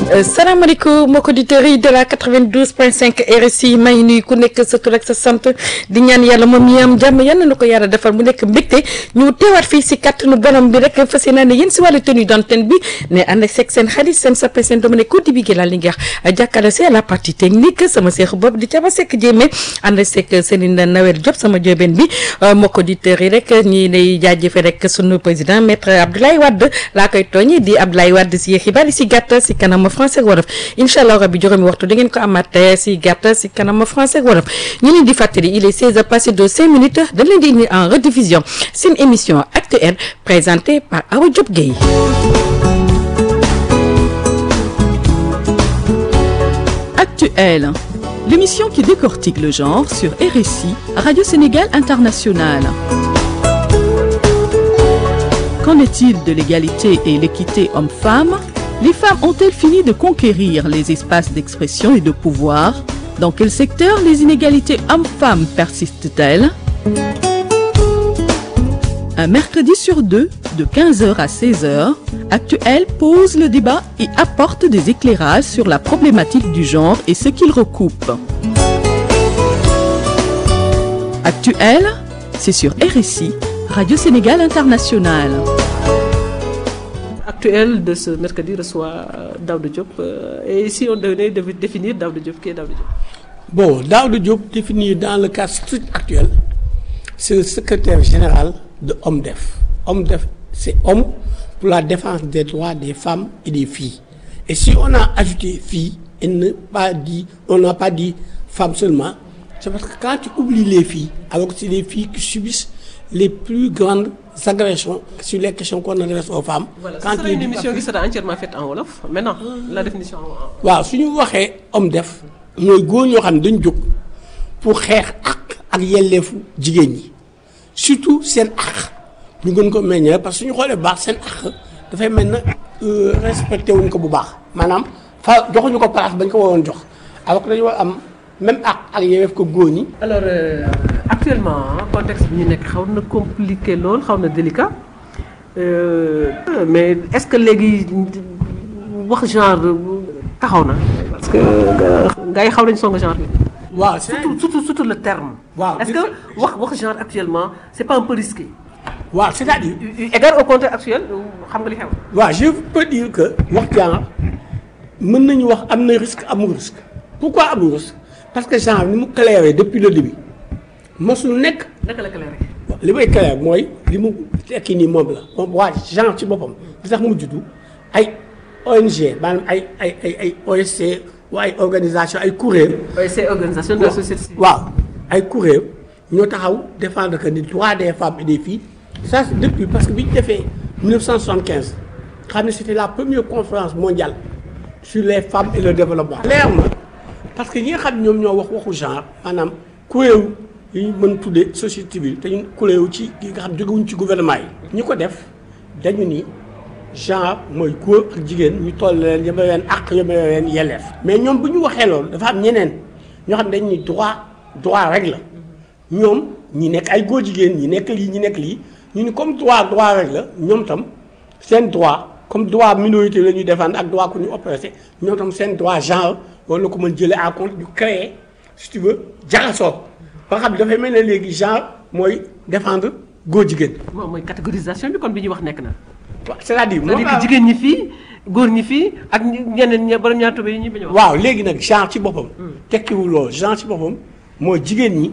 salaamaaleykum mbokki auditeurs yi de la 92.5 RSI maa ngi nuyu ku nekk sa tur ak sa sant di ñaan yàlla moom yi am jàmm yal na ko yàlla defal mu nekk mbégte ñu teewaat fii si kàttanu borom bi rek fas yéene ne yéen si wàllu tenue d'antenne bi ne ànd ak seeg seen xarit seen sappe seen dama ne côté bi gi laa li nga jàkkaarloo si à la partie technique sama seex bopp di caba sekk jéeme ànd seeg Serigne Nawel Diop sama jóobeen bi mbokki auditeurs yi rek ñi lay jaajëfe rek sunu président maître Abdoulaye Wade laa koy tooñi di Abdoulaye Wade si xibaar yi si gàtt si kanam français ak wolof incha allah rabbi juróomi waxtu da ngeen ko amaat si gàtt si kanam français ak wolof ñu leen di fàttali il est 16 heures passé de 5 minutes dañ leen di indi en rediffusion seen émission actuelle présentée par Awa Diop Gueye. Actuelle, l'émission qui décortique le genre sur RSI, Radio Sénégal International. Qu'en est-il de l'égalité et l'équité homme-femme Les femmes ont-elles fini de conquérir les espaces d'expression et de pouvoir Dans quel secteur les inégalités hommes-femmes persistent-elles Un mercredi sur deux, de 15h à 16h, Actuel pose le débat et apporte des éclairages sur la problématique du genre et ce qu'il recoupe. Actuel, c'est sur RSI, Radio Sénégal International. Actuel de ce mercredi reçoit Daouda Diop. Euh, et ici, on devait définir Daouda Diop. Qui est Daouda Diop Bon, Daouda Diop, défini dans le cadre strict actuel, c'est le secrétaire général de OMDEF. OMDEF, c'est Homme pour la défense des droits des femmes et des filles. Et si on a ajouté filles et ne pas dit, on n'a pas dit femmes seulement, c'est parce que quand tu oublies les filles, alors que c'est les filles qui subissent les plus grandes agressions sur les questions qu'on adresse aux femmes. Voilà, quand ce sera une émission qui sera entièrement faite en Wolof. Maintenant, la définition en waaw su ñu waxee homme def mooy góor ñoo xam ne dañu jóg pour xeex ak ak yelleefu jigéen ñi surtout seen ak ñu gën ko meññee parce que suñu xoolee baax seen ak dafay mel na respecté wuñ ko bu baax maanaam fa joxuñu ko place bañ ko waroon jox alors que dañu war am même ak ak yelleef ko góor ñi. alors euh, actuellement contexte bi ñu nekk xaw na compliqué lool xaw na délicat euh, mais est-ce que léegi wax genre taxaw na parce que gars yi xaw nañu song genre bi. waaw surtout surtout surtout le terme. waaw est-ce que wax wax genre actuellement c'est pas un peu risqué. waaw c'est-à-dire. égard au contexte actuel xam nga li xew. waaw je peux dire que wax genre mën nañu wax am na risque amul risque pourquoi amul risque parce que genre ni mu clairé depuis le début mosul nekk. naka la clairé. li may clair mooy li mu tekki nii moom la moom waa genre ci boppam li tax mu juddu ay ONG maanaam ay ay ay ay OSC waa ay organisation ay kuréel. OSC organisation de la société civile. waaw ay kuréel ñoo taxaw défendre que ni droit des femmes et des filles ça c'est depuis parce que bi ñu defee 1975 xam ne c'était la première conférence mondiale sur les femmes et le développement. leer na parce que ñi nga xam ñoom ñoo wax waxu genre maanaam kuréel yi ñu mën tuddee société civile te ñu kuréel ci yi nga xam jógewuñ ci gouvernement yi. ñi ko def dañu ni. genre mooy góor ak jigéen ñu toll leen yemale leen ak yemale leen yelleef mais ñoom bu ñu waxee loolu dafa am ñeneen ñoo xam ne dañ ni droit droit rek la ñoom ñi nekk ay góor jigéen ñi nekk lii ñi nekk lii ñu ni comme droit droit rek la ñoom tam seen droit comme droit minorité la ñuy défendre ak droit ku ñu oppressé ñoom tam seen droit genre war na ko mën jëlee à compte ñu créer si tu veux jaxasoo ba nga xam ne dafay mel ne léegi genre mooy défendre góor jigéen. moom mooy catégorisation bi kon bi ñuy wax nekk na. waaw c'est-à-dire c'est-à-dire que jigéen ñi fii góor ñi fii ak ñeneen ñi borom ñaar tubé yi ñu bañ a wax. waaw léegi nag genre ci boppam. tekkiwul loolu genre ci boppam mooy jigéen ñi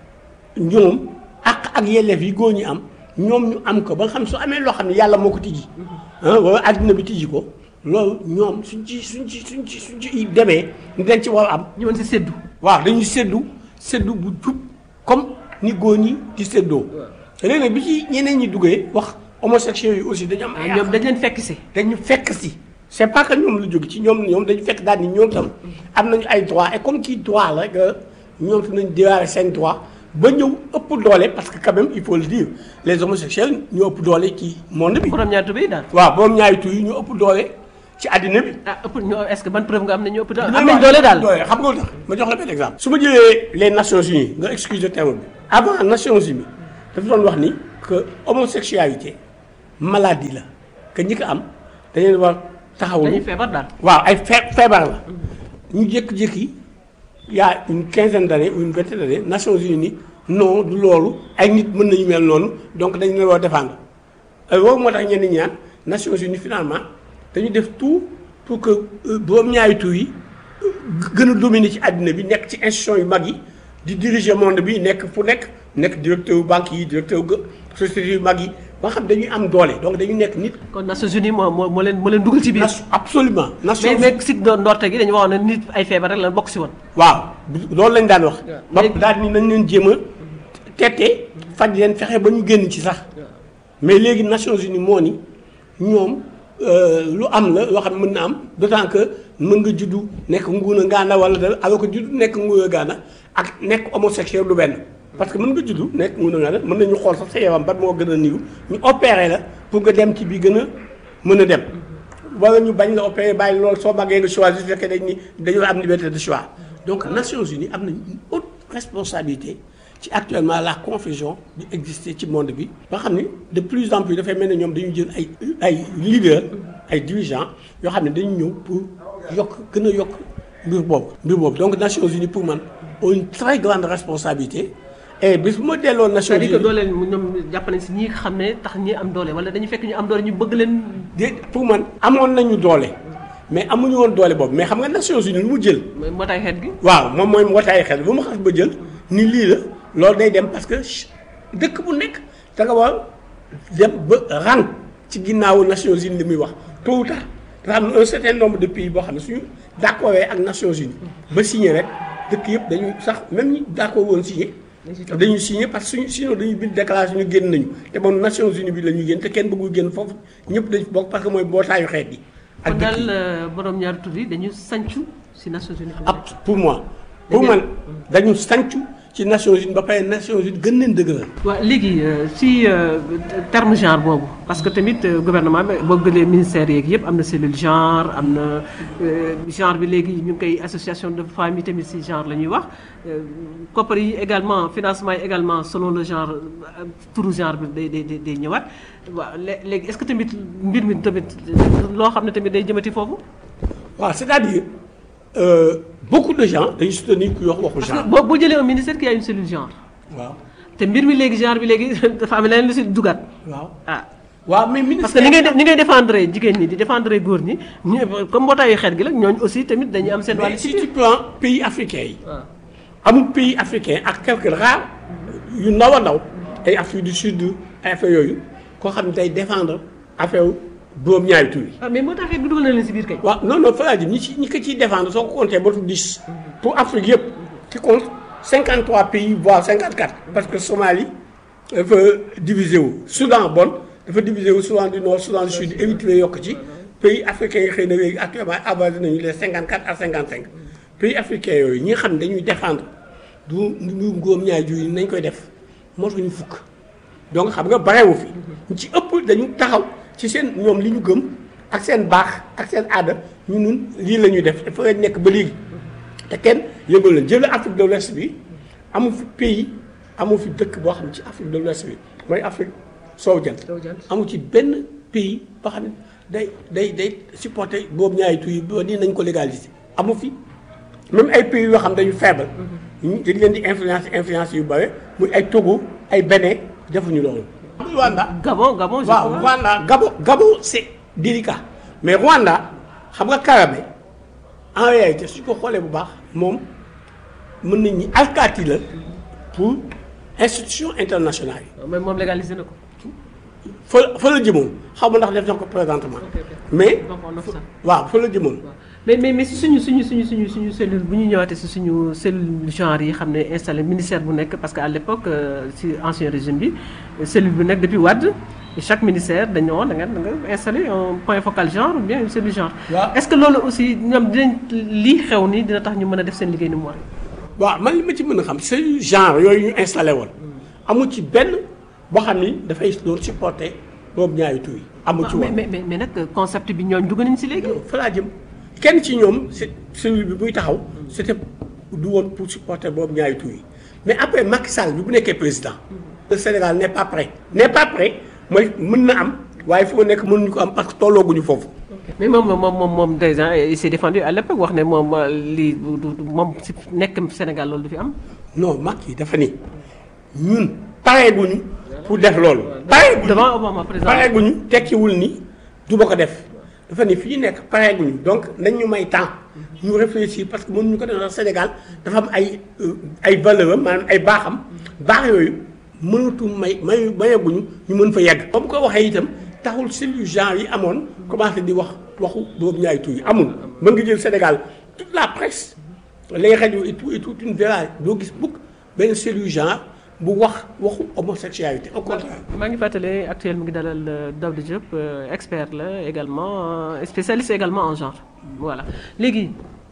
ñoom ak ak yelleef yi góor ñi am ñoom ñu am ko ba nga xam su amee loo xam ne yàlla moo ko tijji. ah wala adduna bi tijji ko loolu ñoom suñ ci suñ ci suñ ci suñ ci demee ñu dañ ci war a am. ñu mën si séddu. waaw dañuy séddu séddu bu jub comme ni góor ñi di séddoo. léegi nag bi ci ñeneen ñi duggee wax. homosexuels yi aussi dañu am ay ñoom dañ leen fekk si. dañu fekk si c'est pas que ñoom lu jóge ci ñoom ñoom dañu fekk daal ni ñoom tam am nañu ay droit et comme ci droit la que ñoom tam nañu déwaare seen droit ba ñëw ëpp doole parce que quand même il faut le dire les homosexuels ñoo ëpp doole ci monde bi. borom ñaari tubé yi daal. waaw borom ñaari tur yi ñoo ëpp doole ci àddina bi. ah ëpp ñoo est-ce que ban preuve nga am ne ñoo ëpp doole. am nañ doole daal xam nga lu tax ma jox la benn exemple. su ma jëlee les Nations Unies nga excuse le terme bi avant Nations Unies dafa doon wax ni que homosexualité maladie la que ñi ko am dañu leen war taxawlu dañuy feebar daal. waaw ay fee feebar la ñu jékki-jékki il y a une quinzaine d'années ou une vingtaine d'années Nations Unies ni non du loolu ay nit mën nañu mel noonu donc dañu leen war a défendre loolu moo tax ñenn ñi ñaan Nations Unies finalement dañu def tout pour que boobu ñaari tur yi gën a dominer ci àddina bi nekk ci institution yu mag yi di diriger monde bi nekk fu nekk nekk directeur yu banque yi directeur yu société yu mag yi ba xam dañuy am doole donc dañu nekk nit. kon Nations Unies moo moo moo leen moo leen dugal ci biir. absolument mais mais si ndorte gi dañu waxoon ne nit ay feebar rek la bokk si woon. waaw loolu lañ daan wax. ba léegi daal ni nañ leen jéem a tette faj leen fexe ba ñu génn ci sax mais léegi Nations Unies moo ni ñoom lu am la loo xam ne mën na am d'autant que mën nga juddu nekk nguuna ngaana wala dara alors que juddu nekk nguuna ngaana ak nekk homosexuel du benn. parce que mën nga juddu nekk nguuna ngaana mën nañu xool sax sa yaram ban moo gën a niiw ñu opéré la pour nga dem ci bi gën a mën a dem. wala ñu bañ la opéré bàyyi loolu soo màggee nga choisir su fekkee dañ ni dañoo am liberté de choix donc Nations Unies am nañ une haute responsabilité ci actuellement la confusion bi exister ci monde bi ba xam ni de plus en plus dafay mel ne ñoom dañu jël ay ay leaders ay dirigeants yoo xam ne dañu ñëw pour yokk gën a yokk mbir boobu mbir boobu donc Nations Unies pour man ont une très grande responsabilité et bis bu ma delloo Nations c'est-à-dire que Unies dooleel ñoom jàpp nañ si ñi nga xam ne tax ñi am doole wala dañu fekk ñu am doole ñu bëgg leen. de pour man amoon nañu doole mais amuñu woon doole boobu mais xam nga Nations Unies lu mu jël mooy mbootaay xeet gi. waaw moom mooy mbootaay xel bu ma xas ba jël ni lii la loolu day dem parce que dëkk bu nekk da nga war dem ba rang ci ginnaawu Nations Unies li muy wax tôt ou tard dafa am un certain nombre de pays boo xam ne suñu d'accord ak Nations Unies ba signé rek dëkk yëpp dañu sax même ñi d'accord woon signé dañu signé parce que suñu sinon dañuy bind déclaration ñu génn nañu te moom Nations Unies bi la ñuy génn te kenn bëggul génn foofu ñëpp dañ bokk parce que mooy mbootaayu xeet yi kon ak dëkk yi daal borom ñaari tur yi dañu sancu si Nations Unies. ab pour moi pour man dañu sancu ci Nations Unies ba pare Nations Unies gën leen dëgëral waaw léegi si terme genre boobu parce que tamit euh, gouvernement bi boo gëlee ministère yeeg yëpp am na cellule genre am na euh, genre bi léegi ñu ngi koy association de famille tamit si genre la ñuy wax euh, koppar yi également financement yi également selon le genre euh, turu genre bi day day day day ñëwaat waaw lé- léegi est-ce que tamit mbir mi tamit loo xam ne tamit day jëmati foofu. waaw c'est-à-dire euh, beaucoup de gens dañu soutenir ku wax waxu parce que genre boo boo jëlee un ministère qui a une cellule genre waaw te mbir mi léegi genre bi léegi dafa am leneen lu si dugaat waaw ah. waaw mais parce que ministère ni ngay def ni ngay défendre jigéen ñi di défendre góor ñi ñu comme mbootaayu xeet gi la ñooñu aussi tamit dañuy am seen mais wàll ci si tu biir. prends pays africains yi waaw amul pays africain ak quelques rares yu ndaw a ndaw ay Afrique du Sud ay affaire yooyu koo xam ne day défendre affaire boobu ñaari tur yi ah mais mbootaay xeet bi dugal na leen si biir kay. waaw non non fa laa jëm ñi ci ñi ko ciy défendre soo ko compté ba tu 10 pour Afrique yëpp qui compte 53 pays voire 54 parce que Somalie dafa divisé wu Soudan bon dafa divisé wu Soudan du Nord Soudan du Sud Érythrée yokk ci pays africains yi xëy na léegi actuellement avancé nañu les 54 à 55 pays africains yooyu ñi nga xam ne dañuy défendre du ñu ngóom ñaay jur yi nañ koy def moo tax ñu fukk donc xam nga barewu fi ñu ci ëpp dañu taxaw ci seen ñoom li ñu gëm ak seen baax ak seen aada ñu nun lii la ñuy def dafa lañ nekk ba léegi te kenn yëngal leen jël Afrique de l'Ouest bi amu fi pays amu fi dëkk boo xam ne ci Afrique de l'Ouest bi mooy Afrique soowu jant amu ci benn pays boo xam ne day day day supporter boobu ñaari tur yi ba nii nañ ko légaliser amu fi même ay pays yoo xam dañu faible ñu dañ leen di influence influence yu bare muy ay Togo ay Bénin defuñu loolu Rwanda Gabon Gabon je waaw crois. Rwanda Gabon Gabon c'est délicat mais Rwanda xam nga Kagame en réalité su ko xoolee bu baax moom mën nañ ñi alkaati la pour institution internationale yi mais moom légalisé na ko. fa fa la jëmoon xaw ma ndax def na ko présentement ok ok mais donc on offre ça. waaw fa la jëmoon waaw mais mais mais si suñu suñu suñu suñu suñu cellule bu ñu ñëwaatee si suñu cellule genre yi xam ne installé ministère bu nekk parce que à l'époque euh, si ancien régime bi cellule bu nekk depuis Wade et chaque ministère dañu woon da nga da nga installé un point focal genre ou bien une cellule genre. waaw. est-ce que loolu aussi ñoom dinañ lii xew nii dina tax ñu mën a def seen liggéey ni mu waree. waaw man li ma ci mën a xam c'est genre yooyu ñu installé woon amu ci benn boo xam ni dafay doon supporter boobu ñaari tur yi amu ci mais woon mais mais mais nag concept bi ñooñu dugg nañ si léegi. fa laa jëm kenn ci ñoom c'est celui bi buy taxaw c'était du woon pour supporter boobu ñaari tur yi mais après Macky Sall bi bu nekkee président le Sénégal n'est pas prêt n'est pas prêt mooy mën na am waaye fi mu nekk mënuñu ko am parce que tollooguñu foofu. mais moom moom moom moom déjà il s'est défendu à l'époque wax ne moom lii moom si nekk Sénégal loolu du fi am. non Macky dafa ni ñun pareeguñu pour def loolu. pareeguñu devant Obama président pareeguñu tekkiwul ni du ma ko def dafa ni fi ñu nekk pareeguñu donc nañ ñu may temps ñu réfléchir parce que mënuñu ko def ndax Sénégal dafa am ay ay valeur am maanaam ay baaxam baax yooyu mënatu may may mayaguñu ñu mën fa yegg. ba mu ko waxee itam taxul cellules genre yi amoon commencé di wax waxu boobu ñaari tur yi amul mën nga jël Sénégal toute la presse les rajo et tout et tout une verra doo gis bukk benn cellule genre bu wax waxu homosexualité au contraire. maa ngi fàttali actuel mu ngi dalal Daouda Diop expert la également spécialiste également en genre voilà léegi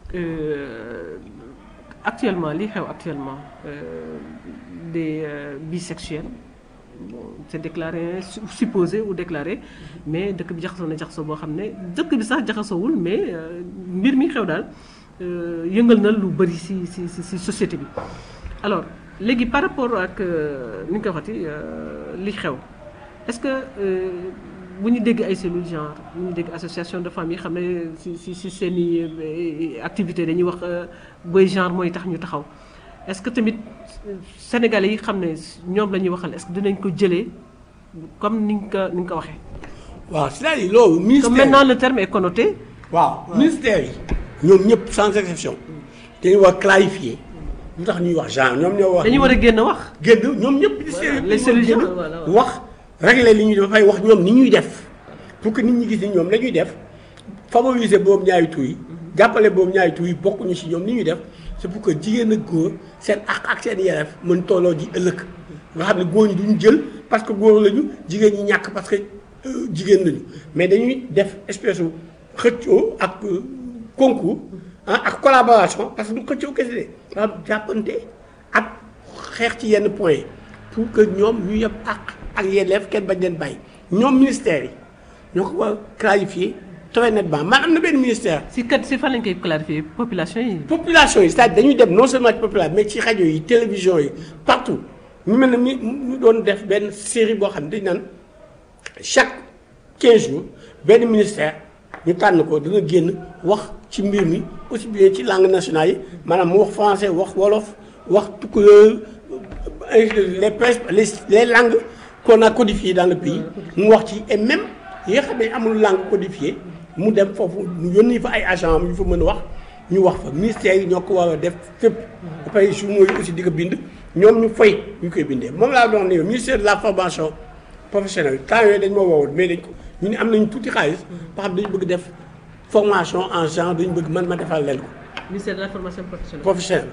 actuellement li xew actuellement des bisexuels bon c'est déclaré supposé ou déclaré mais dëkk bi jaxasoo na jaxasoo boo xam ne dëkk bi sax jaxasoowul mais mbir mi xew daal yëngal na lu bari ci ci ci société bi alors léegi par rapport ak ni nga ko waxati li xew est-ce que bu ñu dégg ay cellules genre bu ñu dégg association de femmes yi xam ne ci ci ci seen i activité dañuy wax booy genre mooy tax ñu taxaw est-ce que tamit sénégalais yi xam ne ñoom la ñuy waxal est-ce que dinañ ko jëlee comme ni nga ko ni nga ko waxee. waaw c'est-à-dire loolu. ministère comme maintenant le terme est connoté. waaw ministère yi. ñoom ñëpp sans exception. dañuy war clarifier lu tax ñuy wax genre ñoom ñoo wax. dañu war a génn wax. génn ñoom ñëpp ministère yi. les cellules genre voilà wax régler li ñuy def dafay wax ñoom ni ñuy def pour que nit ñi gis ni ñoom la ñuy def favoriser boobu ñaari tur yi. jàppale boobu ñaari tur yi bokkuñu ci ñoom ni ñuy def c'est pour que jigéen ak góor seen àq ak seen yelleef mën tolloo ji ëllëg nga xam ne góor ñi duñu jël parce que góor lañu jigéen ñi ñàkk parce que jigéen lañu mais dañuy def espèce u xëccoo ak concours ah ak collaboration parce que du xëccoo kese de nga xam jàppante ak xeex ci yenn point pour que ñoom ñu yem àq ak yelleef kenn bañ leen bàyyi ñoom ministère yi ñoo ko war clarifier très nettement man am na benn ministère. si kat si fan lañ koy clarifier population yi. population yi c'est-à-dire dañuy dem non seulement ci population mais ci rajo yi télévision yi partout ñu mel ne mi ñu doon def benn série boo xam ne dañu naan chaque 15 jours benn ministère ñu tànn ko dina génn wax ci mbir mi aussi bien ci langue nationale yi maanaam mu wax français wax wolof wax tukulóor les pres les les langues qu'on a codifiées dans le pays mu wax ci et même yi nga xam ne amul langue codifiée mu dem foofu mu yónni fa ay agent am yu fa mën a wax ñu wax fa ministère yi ñoo ko war a def fépp ba pare journaux yi aussi di ko bind ñoom ñu fay ñu koy bindee moom laa doon ne ministère de la formation professionnelle temps yooyu dañ ma woowoon mais dañ ko ñu ne am nañu tuuti xaalis ba xam dañu bëgg def formation en genre dañu bëgg man ma defal leen ko ministère de la formation professionnelle. professionnel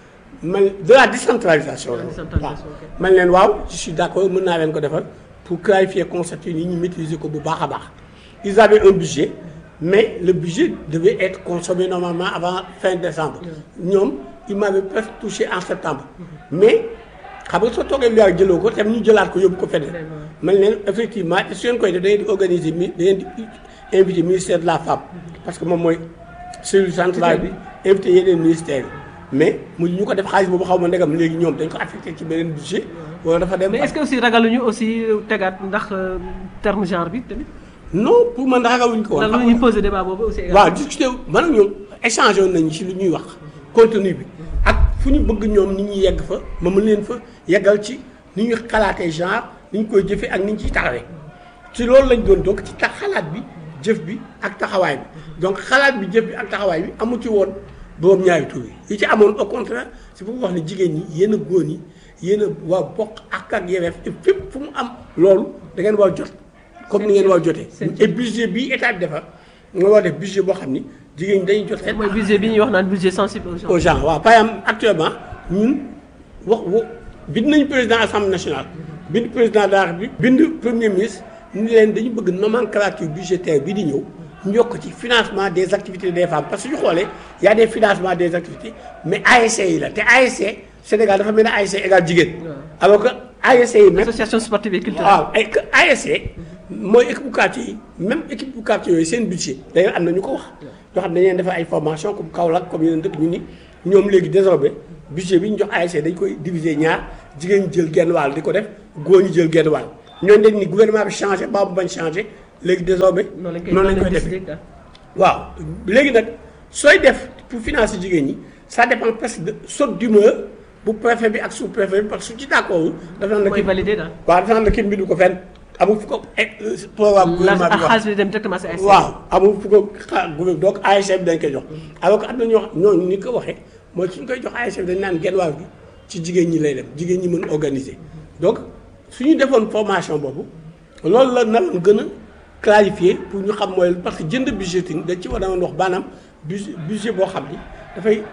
man de la décentralisation la décentralisation, waaw ok. man leen waaw je suis d'accord mën naa leen ko defal pour clarifier concept yi ñu maîtriser ko bu baax a baax ils avaient un budget mais le budget devait être consommé normalement avant fin décembre ñoom ils m'avaient presque touché en septembre mais xam nga soo toogee lu yàgg jëloo ko tam ñu jëlaat ko yóbbu ko feneen man leen effectivement su ngeen koy def da ngeen di organiser mi da ngeen di invité ministère de la femme parce que moom mooy cellule centrale bi invité yeneen ministères yi mais mu ñu ko def xaalis boobu xaw ma ndegam léegi ñoom dañ ko affecté ci beneen budget wala dafa dem mais est-ce que aussi ragaluñu aussi tegaat ndax euh, terme genre bi tamit. non pour man ragaluñ ko woon lan la ñuy poser débat boobu aussi. waaw discuter man ak ñoom échangé woon nañu ci lu ñuy wax contenu bi ak fu ñu bëgg ñoom ni ñuy yegg fa ma mën leen fa yeggal ci ni ñuy xalaatee genre ni ñu koy jëfee ak ni ñu ciy taxawee ci loolu lañ doon donc ci tax xalaat bi jëf bi ak taxawaay bi donc xalaat bi jëf bi ak taxawaay bi amu ci woon boroom ñaari tur yi yi ci amoon au contraire c'est pour wax ne jigéen ñi yéen a góor ñi yéen a waa bokk ak ak yelleef et fépp fu mu am loolu da ngeen war jot comme ni ngeen war jotee et budget bi état bi defar nga war def budget boo xam ni jigéen ñi dañuy jot seen mooy budget bi ñuy wax naan budget sensible aux gens. aux gens waaw par exemple actuellement ñun wax wo bind nañu président assemblée nationale bind président de la République bind premier ministre ni leen dañu bëgg nomenclature budgétaire bi di ñëw ñu yokk ci financement des activités des femmes parce que su ñu xoolee y a des financements des activités mais ASC yi la te ASC Sénégal dafa mel ne ASC égal jigéen alors que ASC yi même association sportive et culturelle. waaw ay ASC mooy équipe bu quartier yi même équipe bu quartier yooyu seen budget d'ailleurs am na ñu ko wax ñoo xam ne dañu leen defal ay formation comme Kaolack comme yeneen dëkk ñu ni ñoom léegi désormais budget bi ñu jox ASC dañ koy diviser ñaar jigéen ñi jël genn wàll di ko def góor ñi jël genn wàll ñooñu dañ ni gouvernement bi changé ba mu bañ changé léegi désormais noonu lañ koy noonu lañ koy décider, defee daal. waaw léegi nag sooy def pour financer jigéen ñi ça dépend presque de saute d'humeur bu préfet bi ak sous préfet bi parce que su ci d'accord dafa naan la mooy kii valider daal. waaw dafa naan la kii bindu ko fenn amul fu ko eh, programme la gouvernement bi wax xaalis bi dem directement si ay. waaw amul fu ko xa gouvernement donc ASC bi dañ koy jox alors que am na ñoo xam ñooñu ni ko waxee mooy suñ koy jox ASC bi dañ naan genn wàll gi ci jigéen ñi lay dem jigéen ñi mën organiser donc suñu defoon formation boobu loolu la naroon gën a clarifier pour ñu xam mooy parce que jënd budgeting dañ ci war a wax maanaam budget budget boo xam ni dafay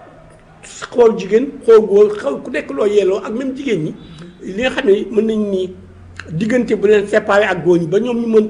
xool jigéen xool góor xaw ku nekk loo yeeloo ak même jigéen ñi li nga xam ne mën nañ nii diggante bu leen séparé ak góor ñi ba ñoom ñu mën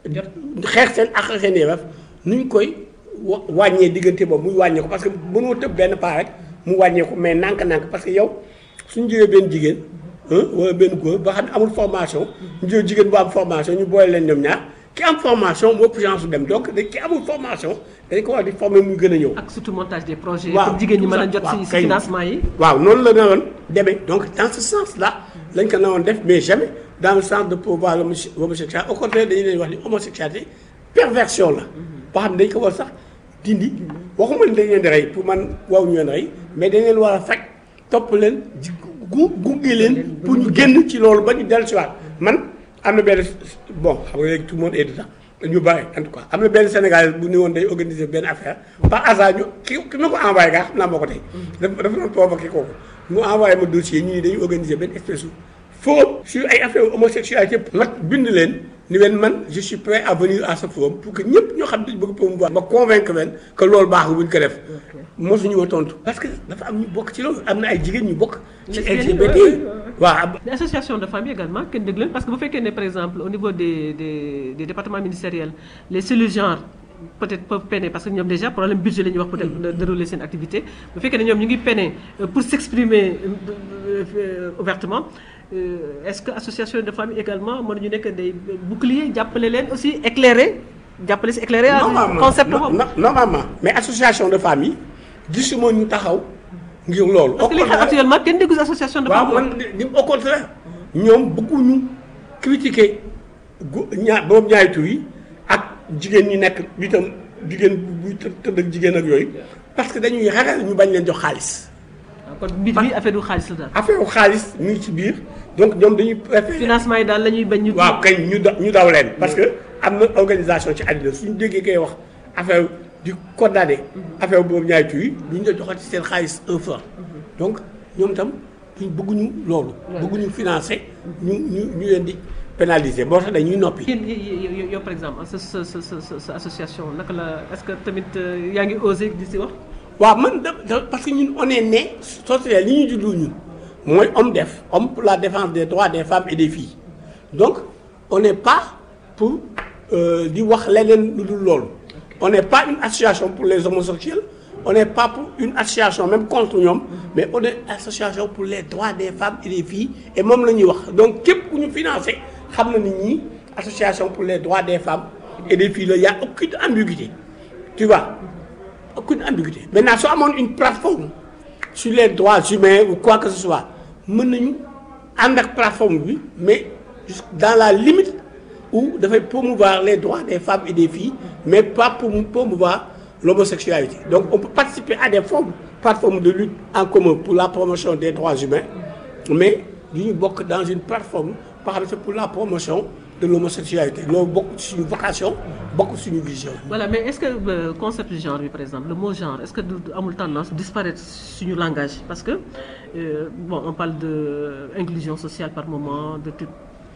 xeex seen ak seen yelleef nuñ koy wa wàññee diggante boobu muy wàññee ko parce que mënoo tëb benn paa rek mu wàññee ko mais nànk-nànk parce que yow suñu jëlee benn jigéen ah wala benn góor ba xam ne amul formation ñu jël jigéen bu am formation ñu boole leen ñoom ñaar ki am formation moo ëpp chance su dem donc da ki amul formation dañ ko war di former muy gën a ñëw. ak surtout montage des projets. waaw pour jigéen ñi mën a tout jot ça, si waaw, si kay. financement yi. waaw noonu la naroon demee donc dans ce sens là lañ ko naroon def mais jamais dans le sens de pouvoir l'homosexualité au contraire dañu leen wax ni homosexualité perversion la boo xam ne dañ ko war sax dindi waxuma ne dañ leen di rey pour man waaw ñu leen rey mais dañ leen war a fekk topp leen ji gu gunge leen pour ñu génn ci loolu ba ñu dellu si waat man am na benn bon xam nga léegi tout le monde est dedans ñu bari en tout cas am na benn Sénégalais bu ni woon day organiser benn affaire par hasard ñu ki ki ma ko envoyé gaa xam naa moo ko tey dafa dafa doon provoqué kooku mu envoyé ma dossier ñu ni dañuy organiser benn espèce forum sur ay affaire homosexualité ma bind leen ni leen man je suis prêt à venir à ce forum pour que ñëpp ñoo xam ne dañu bëgg promouvoir ma convaincre leen que loolu baaxul bu ñu ko def mosuñu ma tontu parce que dafa am ñu bokk ci loolu am na ay jigéen ñu bokk ci Lesbiennes yi, LGBT ouais, ouais, ouais. waaw Les associations de famille également kenn dégg leen parce que bu fekkee ne par exemple au niveau des des des départements ministériels les cellules genre peut-être peuvent peiner parce que ñoom déjà problème budget la ñuy wax peut-être de dérouler seen activité bu fekkee ne ñoom ñu ngi peiner euh, pour s'exprimer euh, euh, ouvertement euh, est-ce que association de famille également mën nañu nekk des boucliers jàppale leen aussi éclairer jàppale si éclairer normalement concept no- boobu no- normalement mais association de famille gisuma ñu taxaw ngir loolu. parce que li Au xam contraire- actuellement kenn déggu si association de waaw famille man di au contraire ñoom bëgguñu critiquer gu ñaar boobu ñaari tur yi ak jigéen ñi nekk itam jigéen buy të- tëdd ak jigéen ak yooyu parce que dañuy ragal ñu bañ leen jox xaalis kon mbir bi affaire du xaalis la daal affaire u xaalis mi ngi ci biir donc ñoom dañuy préférer financement yi daal la ñuy bañ ñu waaw kañ ñu da ñu daw leen parce que am na organisation ci àddina suñu déggee koy wax affaire di condamné affaire boobu ñaari tur yi duñ la joxati seen xaalis un franc donc ñoom itam duñ bëgguñu loolu bëgguñu financer ñu ñu ñu leen di pénaliser boo tax dañuy noppi yéen yow yow par exemple sa sa sa sa sa association naka la est-ce que tamit euh, yaa ngi osé di si wax. waaw man da da- parce que ñun on est né société li ñu juddoo ñun mooy homme def homme pour la défense des droits des femmes et des filles donc on n'est pas pour euh, di wax leneen lu dul loolu on n'est pas une association pour les homosexuels on n'est pas pour une association même contre ñoom mais on est association pour les droits des femmes et des filles et moom la ñuy wax donc képp ku ñu financé xam na ni ñii association pour les droits des femmes et des filles la y a aucune ambiguïté tu vois aucune ambiguïté maintenant soo amoon une plateforme sur les droits humains ou quoi que ce soit mën nañu ànd ak plateforme bi mais jusqu- dans la limite où dafay promouvoir les droits des femmes et des filles mais pas pour promouvoir l'homosexualité donc on peut participer à des formes plateformes de lutte en commun pour la promotion des droits humains mais du ñu bokk dans une plateforme par exemple pour la promotion de l'homosexualité loolu bokk ci suñu vocation bokk suñu vision voilà mais est-ce que euh, concept du genre bi par exemple le mot genre est-ce que du du amul tendance disparaître suñu langage parce que euh, bon on parle de euh, inclusion sociale par moment de truc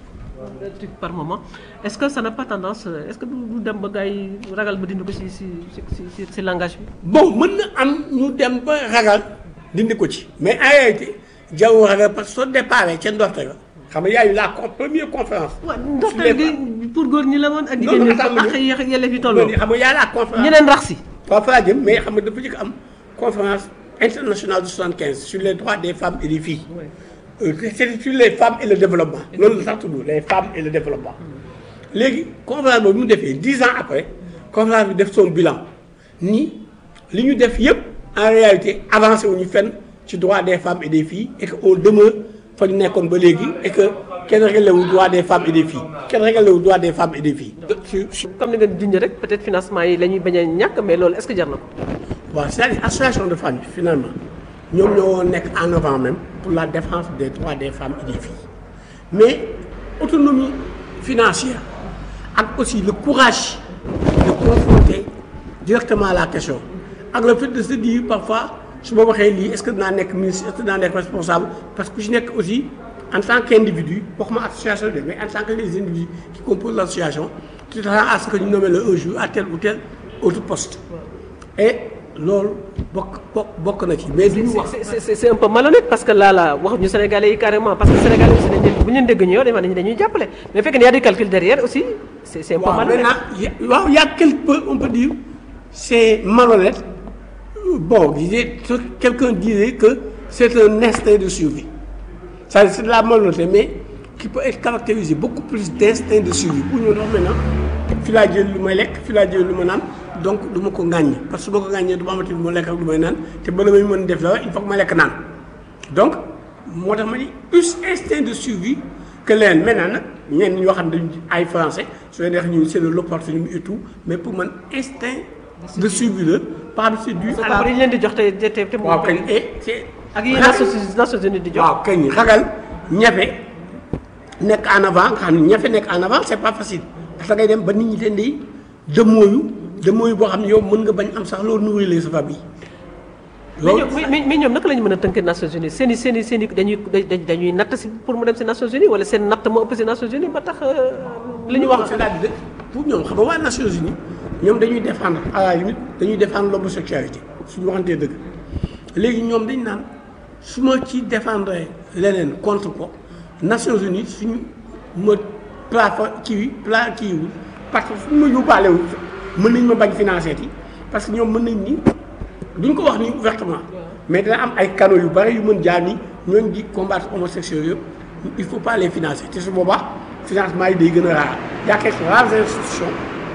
de truc par moment est-ce que ça n'a pas tendance euh, est-ce que du du dem ba gars yi ragal ba dindi ko si si si si si langage bi. bon mën na am ñu dem ba ragal dindi ko ci mais en réalité jaww ragal parce que soo déparé ca ndorte ga xam nga yaayu la con- première conférence. waaw sur les ndorteel gi pour góor ñi la woon ak jigéen non, ñi attends, ak mais- ak yelleef yi femmes. tolloo xam nga yaa la conférence. ñeneen rax si. waaw fa laa jëm mais xam nga dafa njëkk am conférence internationale de 75 sur les droits des femmes et des filles. Euh, c'est sur les femmes et le développement. loolu la sax tudd les femmes et le développement. léegi conférence boobu mu defee dix ans après conférence bi def son bilan ni li ñu def yëpp en réalité avancé wu ñu fenn ci droit des femmes et des filles et que on demeure fa ñu nekkoon ba léegi et que kenn réglé wu droit des femmes et des filles kenn réglé wu droit des femmes et des filles. su su comme ni nga junj rek peut-être financement yi la ñuy bañ a ñàkk mais loolu est-ce que jar na ko. waaw c'est-à-dire association de femmes yi finalement ñoom ñoo nekk en avant même pour la défense des droits des femmes et des filles mais autonomie financière ak aussi le courage de confronter directement la question ak le fait de se dire parfois su ma waxee lii est-ce que dinaa nekk ministre est-ce que dinaa nekk responsable parce que ku ci nekk aussi en tant qu'individu waxuma association de mais en tant que les individus qui composent l'association tu t'attends à ce que ñu nommé le un jour à tel ou tel autre poste et loolu bokk bokk bokk na ci mais duñu wax c'est c'est c'est c'est un peu malhonnête parce que là là wax ñu Sénégalais yi carrément parce que Sénégalais aussi dañuy bu ñu leen dégg ñu yow dañuy dañuy jàppale mais fekk ne y a du calcul derrière aussi c'est c'est un peu waaw malhonnête. maintenant y a- waaw y a quelque peu on peut dire c'est malhonnête bon disait quelqu'un disait que c'est un instinct de survie c'est c'est de la malhonnêteté mais qui peut être caractérisé beaucoup plus d'instinct de survie pour ñu wax maintenant fi laa jël lu may lekk fi laa jël lu ma naan donc du ma ko ŋàññ parce que su ma ko ŋàññee du ma amati lu ma lekk ak lu may naan te bala may mën def dara il faut que ma lekk naan donc moo tax ma ni plus instinct de survie que leen maintenant nag ñenn ñoo xam ne dañu ay français su leen neex ñu c'est de l'opportunisme et tout mais pour man instinct de survie la par c'est dû à la dañu leen di jox te te te te waaw kañ et c'est ak yi Nations Nations Unies di jox. waaw kañ ragal ñafe nekk en avant nga xam ne ñafe nekk en avant c'est pas facile parce que ngay dem ba nit ñi ten di demooyu demooyu boo xam ne yow mën nga bañ am sax loolu nourrir sa famille mais loolu ñoom mais mais ñoom naka la ñu mën a tënkee Nations Unies seen i seen i seen i dañuy dañuy dañuy natt si pour mu dem si Nations Unies wala seen natt moo ëpp si Nations Unies ba tax li ñu wax. c'est-à-dire pour ñoom xam nga waa Nations Unies ñoom dañuy défendre à la limite dañuy défendre l'homosexualité suñu waxantee dëgg léegi ñoom dañ naan su ma ci défendre leneen contre ko Nations Unies suñu ma plafa kii pla kiiwul parce que suñu ma yóbbaalewul mën nañ ma bañ financer yi parce que ñoom mën nañ ni duñ ko wax ni ouvertement mais dina am ay canaux yu bari yu mën jaar ni ñooñ di combattre homosexuels yëpp il faut pas les financer te su boobaa financement yi day gën a raar y a quelques rares institutions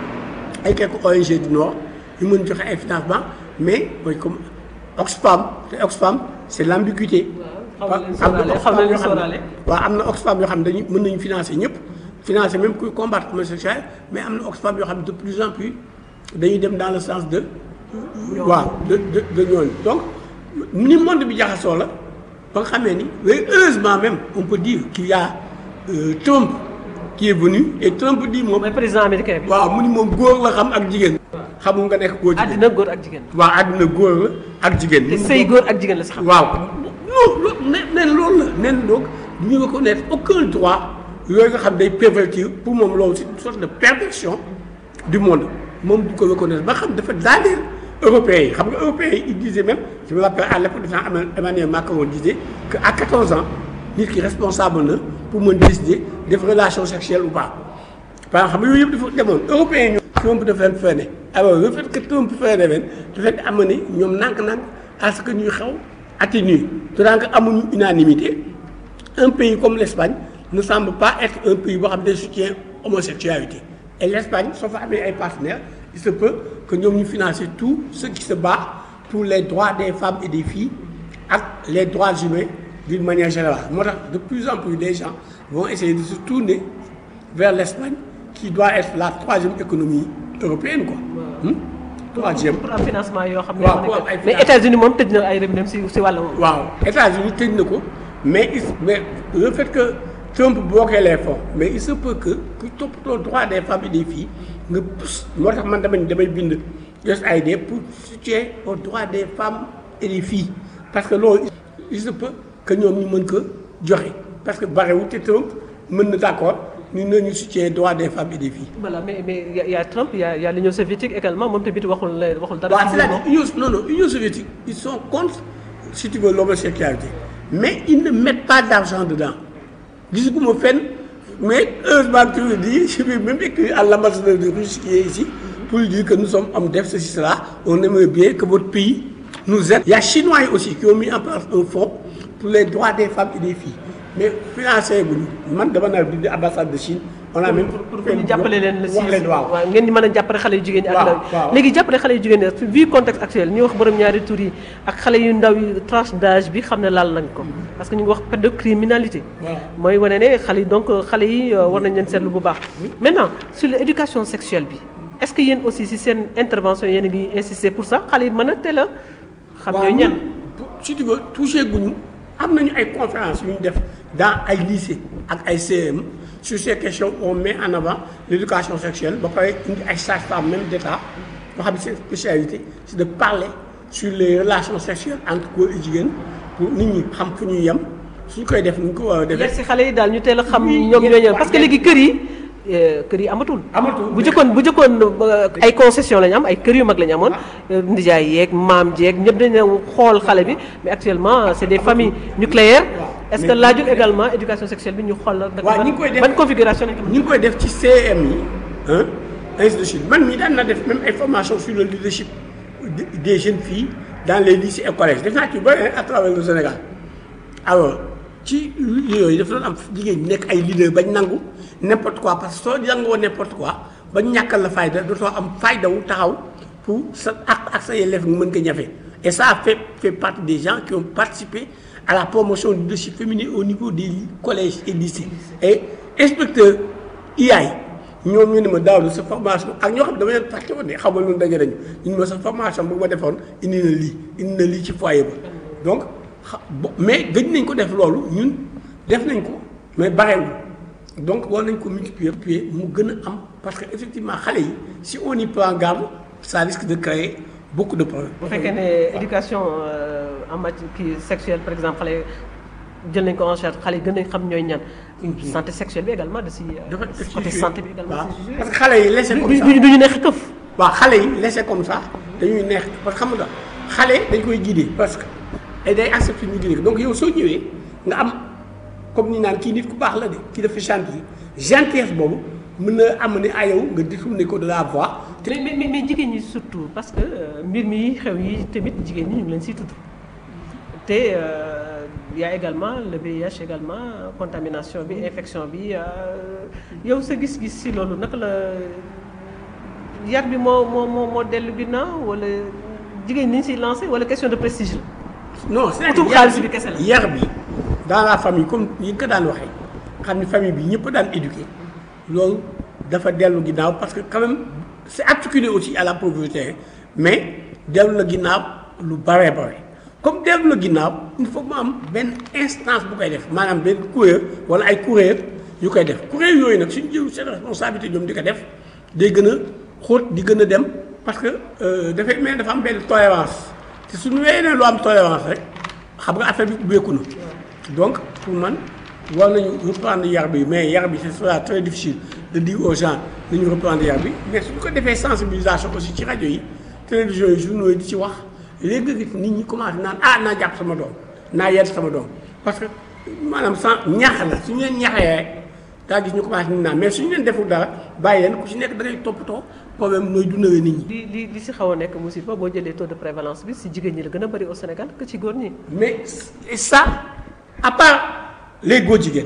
ay quelques ONG du Nord yu mën joxe ay financement mais mooy comme Oxfam te Oxfam c'est l'ambiguïté xaw na leen sóoraale, xaw na leen sóoraale. waaw am na Oxfam yoo xam ne dañuy mën nañu financer ñëpp financer même kuy combattre homosexuel mais am na Oxfam yoo xam ne de plus en plus dañuy dem dans le sens de waaw de de de ñooñu donc ni monde bi jaxasoo la ba nga xamee ni mais heureusement même on peut dire qu'il y a euh, Trump qui est venu et Trump dit moom mooy président américain bi. waaw mu ni moom góor la xam ak jigéen xamul nga nekk góor jigéen àddina góor ak jigéen. waaw àddina góor la ak jigéen te sëy góor ak jigéen la si xam. waaw loolu loolu nen nen loolu la nen donc du ñu reconnaître aucun droit yooyu nga xam day pervertir pour moom loolu c'est une sorte de perversion du monde moom du ko reconnaître ba xam dafa daaneel européens yi xam nga européens yi ils disaient même je me rappelle à l'époque de temps Emmanuel Macron disait que à 14 ans nit ki responsable na pour mën décider def relation sexuelle ou pas par exemple xam nga yooyu yëpp dafa demoon européens yi ñoom Trump dafa leen freiné alors le fait que Trump freiné leen dafa leen amené ñoom nànk-nànk à ce que ñuy xew atténuer tant que amuñu unanimité un pays comme l'Espagne ne semble pas être un pays boo xam ne soutient homosexualité et l'Espagne soo fa amee ay partenaires il se peut que ñoom ñu financer tout ce qui se bat pour les droits des femmes et des filles ak les droits humains d'une manière générale moo tax de plus en plus des gens vont essayer de se tourner vers l'Espagne qui doit être la troisième économie européenne quoi hmm? troisième pour am financement yoo xam ne. waaw moo pour am nekk- ay mais financement. États-Unis moom tëj na ay robinet si si wàll woowu. waaw États-Unis tëj na ko mais il mais le fait que Trump bloqué les fonds mais il se peut que ku toppatoo droit des femmes et des filles nga pousse moo tax man damay damay bind USAID pour soutien aux droits des femmes et des filles parce que loolu il se peut que ñoom ñu mën ko joxe parce que barewul te Trump mën na d'accord ñu ne ñu soutien droit des femmes et des filles. voilà mais mais y a y a Trump y a y a l'Union soviétique également moom tamit waxul la waxul dara. waaw si c'est-à-dire moom. Union non non Union soviétique ils sont contre si tu veux l'homosexualité mais ils ne mettent pas d'argent dedans gisuguma fenn mais heureusement que tu le dis je vais même écrire à l'ambassadeur de Russie qui est ici pour lui dire que nous sommes hommes def ceci cela on aimerait bien que votre pays nous aide. Il y a Chinois yi aussi qui ont mis en place un fonds pour les droits des femmes et des filles mais financé bu ñu man dama naa bind ambassade de Chine on a même pour pour ñu jàppale leen. wax leen waaw waaw ngeen di mën a jàppale xale yu jigéen ñi. ak waaw, ndaw yi waaw. léegi jàppale xale yu jigéen ñi vu contexte actuel ñu wax borom ñaari tur yi ak xale yu ndaw yi tranche d'âge bi xam ne laal nañ ko. parce que ñu ngi wax pédocriminalité. Voilà. mooy wane ne xale yi donc xale yi euh, war nañ leen seetlu bu baax. maintenant sur l'éducation sexuelle bi est-ce que yéen aussi si seen intervention yéen a ngi insister pour ça xale yi mën a teel a xam ñooy ñan. pour- si tu veux touché guñu am nañu ay conférences yu ñu def dans ay lycée ak ay CM sur ces questions on met en avant l'éducation sexuelle ba pare indi ay sages-femmes même d'État yoo xam ne seen spécialité c'est de parler sur les relations sexuelles entre góor et jigéen pour nit ñi xam fu ñuy yem suñ koy def nu ñu ko war a yar defee. si xale yi daal ñu teel a xam Oui, ñoom yar- ñooy ñan waaw, parce que yar- léegi kër yi euh, kër yi amatul. Amatul. bu jëkkoon bu jëkkoon euh, ay concession la ñu am ay kër yu mag la ñu amoon. euh, ndijaay yeeg maam jeeg ñëpp dañu xool xale bi mais actuellement c'est des familles nucléaires. est-ce que Mais- laajul également éducation sexuelle bi ñu xool la. waaw ñi ngi koy def ban configuration lañ ko mën ñu ngi koy def ci CM yi ah ainsi de suite man mii daan na def même ay formation sur le leadership de- des jeunes filles dans les lycées et collèges def naa ci bëri à travers le Sénégal alors ci yooyu dafa doon am jigéen ñi nekk ay leader bañ nangu n'importe quoi parce que soo jàngoo n'importe quoi bañ ñàkkal la fayda dootoo am fayda wu taxaw pour sa ak ak sa yelleef nga mën ko ñafe et ça a fait fait partie des gens qui ont participé à la promotion du leadership féminin au niveau des collèges et lycées et inspecteur IAI ñoom ñu ne ma daaw sa formation ak ñoo xam ne dama leen fàtte woon de xaw ma lu daje nañu ñu ne ma sa formation bu ma defoon indi na lii indi na lii ci foyer ba donc xa bo- mais gëj nañ ko def loolu ñun def nañ ko mais barewul donc war nañ ko multiplier puis mu gën a am parce que effectivement xale yi si on y prend garde ça risque de créer beaucoup de problèmes. bu fekkee ne éducation euh, en matière kii sexuelle par exemple xale jël nañ ko en charge xale yi gën nañ xam ñooy ñan. santé sexuelle bi également da si. euh, dafa def ci côté jouer. santé bi également waaw da si jouer. parce que xale yi laissé comme du ça du du ñu neex këf. waaw xale yi laissé comme ça dañuy neex parce que xam nga xale dañ koy guider parce que et day accepté ñu guider ko donc yow soo ñëwee nga am comme ni naan kii nit ku baax la de kii dafa gentil gentillesse boobu mën na amener à yow nga détourner ko de la voie te mais mais mais jigéen ñi surtout parce que euh, mbir mi xew yi tamit jigéen ñi ñu ngi leen siy tudd te euh, y a également le VIH également contamination bi infection bi euh, yow sa gis-gis si loolu naka la yar bi moo moo moo moo dellu ginnaaw wala jigéen ñi ñu siy lancé wala question de prestige la. non c'est utum xaalis bi kese la. yar bi dans la famille comme yi nga ko daan waxee xam ni famille bi ñëpp daan éduqué loolu dafa dellu ginnaaw parce que quand même c'est articulé aussi à la pauvreté mais dellu na ginnaaw lu bare bare comme dellu na ginnaaw il faut mu am benn instance bu koy def maanaam benn kuréel wala ay kuréel yu koy def kuréel yooyu nag suñu jël seen responsabilité ñoom di ko def day gën a xóot di gën a dem parce que euh, dafay mel dafa am benn tolérance te suñu wéyee ne lu am tolérance rek xam nga affaire bi ubbeeku na donc pour man war nañu reprendre yar bi mais yar bi ce sera très difficile de dire aux gens nañu reprendre yar bi mais suñu ko defee sensibilisation aussi ci rajo yi télévision yi journaux yi di ci wax léegi nga gis nit ñi commencé naan ah naa jàpp sama doom naa yedd sama doom parce que maanaam sans ñax la suñu leen ñaxee rek daa gis ñu commencé nit naan mais suñu leen deful dara bàyyi leen ku ci nekk da ngay toppatoo problème nooy dundalee nit ñi li li li si xaw a nekk musiba boo jëlee taux de prévalence bi si jigéen ñi la gën a bëri au Sénégal que ci góor ñi. mais et ça à part les góor jigéen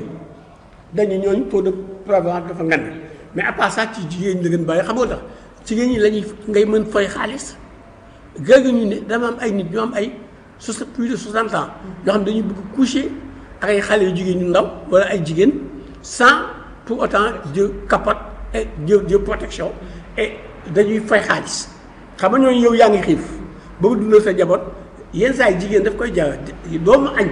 dañu ñooñu taux de prévalence dafa ngan mais à part ça ci jigéen ñi la gën bàyyi xam nga tax jigéen ñi la ñuy ngay mën fay xaalis léegi ñu ne dama am ay nit ñu am ay soixante plus de soixante ans yoo xam dañuy bëgg coucher ak ay xale yu jigéen ñu ndaw wala ay jigéen sans pour autant Dieu capote et Dieu Dieu protection et dañuy fay xaalis xam nga ñooñu yow yaa ngi xiif bëgg dundal sa jaboot yenn saa yi jigéen daf koy jar doomu añ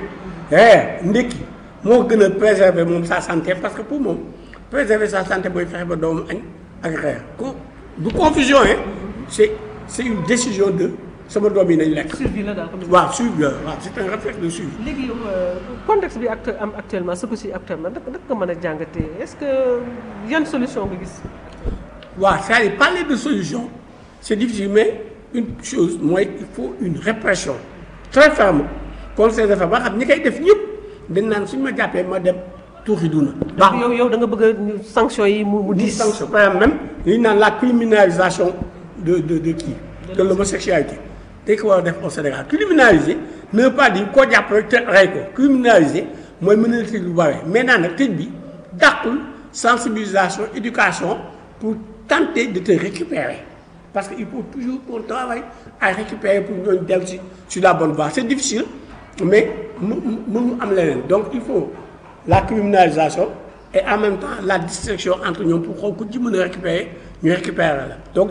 eh ndékki moo gën a préserver moom sa santé parce que pour moom préserver sa santé mooy fexe ba doomu añ ak reer ko du confusion hein c'est c'est une décision de sama doom yi nañ lekk survie la daal comme waaw suivi la waaw c'est un réflexe de suivi léegi yow contexte bi actu am actuellement ce que si actuellement naka naka nga mën a jàngatee est-ce que yan solution nga gis. waaw c'est-à-dire parler de solution c'est difficile mais une chose mooy il faut une répression très ferme contre ces affaires ba xam ñi koy def ñëpp dañ naan suñu ma jàppee ma dem tuuxi duna baax yow yow da nga bëgg a sanction yi mu mu di diis. sanction par exemple même li ñu naan la criminalisation de de de kii de l'homosexualité dañ ko war a def au Sénégal criminaliser ne veut pas dire koo jàpp rek te rey ko criminaliser mooy mën na tëj lu bare maintenant nag tëj bi dàqul sensibilisation éducation pour tenter de te récupérer parce que il faut toujours qu'on travaille à récupérer pour ñooñu dellu si sur la bonne voie c'est difficile mais mu mënu am leneen donc il faut la criminalisation et en même temps la distinction entre ñoom pour xool ku ci mën a récupérer ñu récupérer la donc